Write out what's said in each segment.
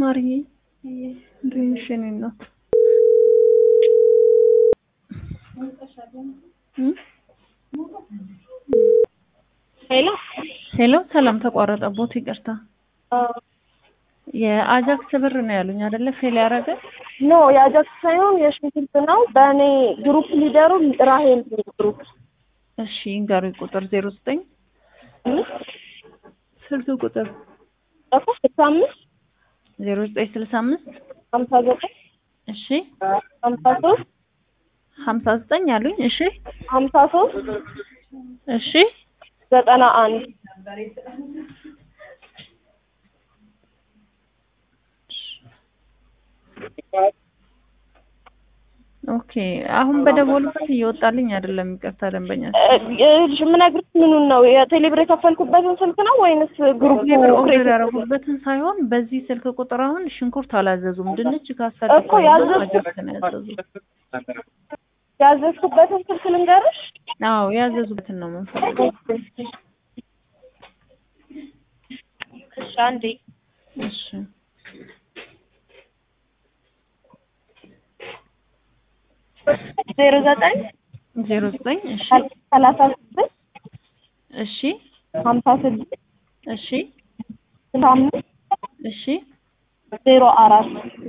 ማርዬ እንዴት ነሽ? እኔ እናት ሄሎ ሄሎ፣ ሰላም ተቋረጠቦት፣ ይቅርታ። የአጃክስ ብር ነው ያሉኝ አይደለ? ፌል ያደረገ ኖ የአጃክስ ሳይሆን የሽንኩርት ነው። በእኔ ግሩፕ ሊደሩ ራሄል ግሩፕ እሺ፣ ይንገሩኝ። ቁጥር ዜሮ ዘጠኝ ስልክ ቁጥር ስልሳ አምስት ዜሮ ዘጠኝ ስልሳ አምስት ሀምሳ ዘጠኝ እሺ፣ ሀምሳ ሶስት ሀምሳ ዘጠኝ አሉኝ። እሺ፣ ሀምሳ ሶስት እሺ፣ ዘጠና አንድ ኦኬ። አሁን በደወሉበት እየወጣልኝ አይደለም። ይቅርታ ደንበኛ የምነግርሽ ምኑን ነው የቴሌብር የከፈልኩበትን ስልክ ነው ወይንስ ግሩፕ ቴሌብር ኦርደር ያደረጉበትን ሳይሆን በዚህ ስልክ ቁጥር አሁን ሽንኩርት አላዘዙም። ድንች ካሳደቁ እኮ ያዘዝኩት- አጃክስ ነው ያዘዙት። ያዘዝኩበትን ስልክ ልንገርሽ? አዎ ያዘዙበትን ነው የምንፈልገው። እሺ አንዴ እሺ ዜሮ ዘጠኝ ዜሮ ዘጠኝ እሺ ሰላሳ ስድስት እሺ ሀምሳ ስድስት እሺ ስልሳ አምስት እሺ ዜሮ አራት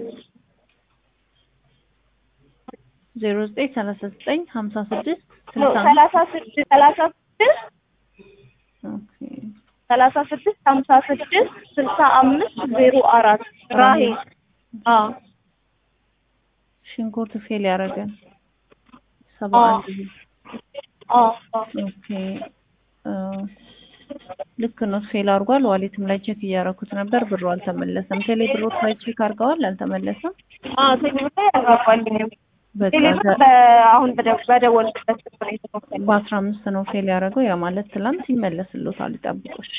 ዜሮ ዘጠኝ ሰላሳ ዘጠኝ ሀምሳ ስድስት ስልሳ አምስት ሰላሳ ስድስት ሰላሳ ስድስት ኦኬ ሰላሳ ስድስት ሀምሳ ስድስት ስልሳ አምስት ዜሮ አራት ራሄል አዎ ሽንኩርት ፌል ያደረገን ሰባ አዎ። አንድ ብር። አዎ አዎ ኦኬ አ፣ ልክ ነው ፌል አድርጓል። ዋሌትም ላይ ቼክ እያደረኩት ነበር፣ ብሩ አልተመለሰም። ቴሌ ብሮት ላይ ቼክ አድርገዋል፣ አልተመለሰም። አዎ ቴሌብር ላይ ያራቋልኝ በቃ ቴሌብር ዘ- በ- አሁን በደ- በደወልኩበት ስልክ ነው የተከፈለው በአስራ አምስት ነው ፌል ያደረገው። ያ ማለት ትላንት ይመለስሎታል። ይጠብቁ እሺ።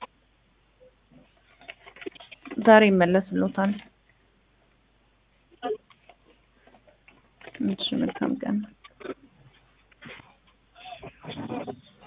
ዛሬ ይመለስሎታል። እሺ መልካም ቀን